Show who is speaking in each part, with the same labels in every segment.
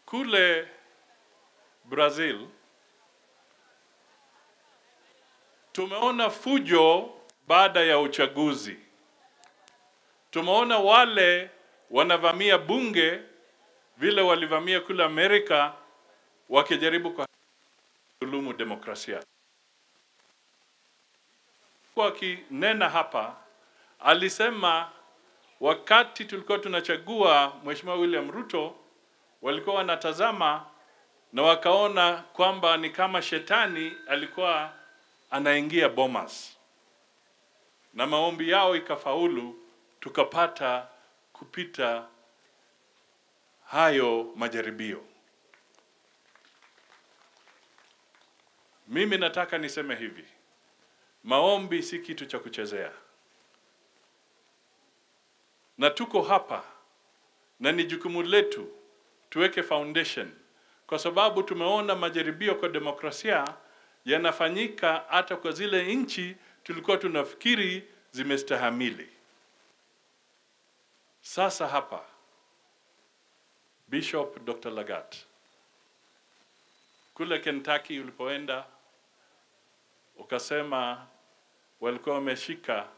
Speaker 1: Kule Brazil tumeona fujo baada ya uchaguzi. Tumeona wale wanavamia bunge vile walivamia kule Amerika wakijaribu kwa dhulumu demokrasia. Kwa akinena hapa alisema wakati tulikuwa tunachagua Mheshimiwa William Ruto walikuwa wanatazama na wakaona kwamba ni kama shetani alikuwa anaingia Bomas, na maombi yao ikafaulu, tukapata kupita hayo majaribio. Mimi nataka niseme hivi, maombi si kitu cha kuchezea, na tuko hapa na ni jukumu letu tuweke foundation, kwa sababu tumeona majaribio kwa demokrasia yanafanyika hata kwa zile nchi tulikuwa tunafikiri zimestahamili. Sasa hapa Bishop Dr. Lagat kule Kentucky ulipoenda ukasema walikuwa wameshika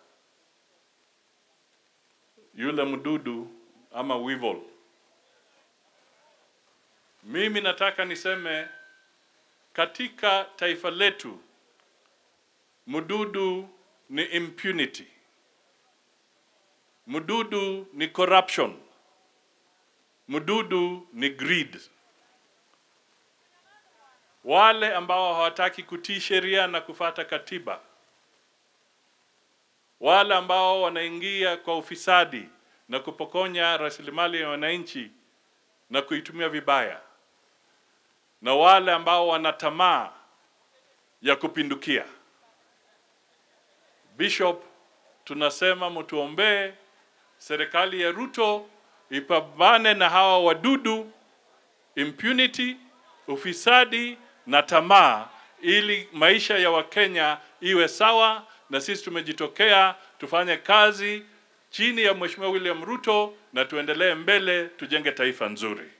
Speaker 1: yule mdudu ama weevil. Mimi nataka niseme katika taifa letu mdudu ni impunity, mdudu ni corruption, mdudu ni greed. Wale ambao hawataki kutii sheria na kufata katiba, wale ambao wanaingia kwa ufisadi na kupokonya rasilimali ya wananchi na kuitumia vibaya, na wale ambao wana tamaa ya kupindukia. Bishop, tunasema mtuombee serikali ya Ruto ipambane na hawa wadudu impunity, ufisadi na tamaa, ili maisha ya Wakenya iwe sawa, na sisi tumejitokea tufanye kazi chini ya Mheshimiwa William Ruto na tuendelee mbele, tujenge taifa nzuri.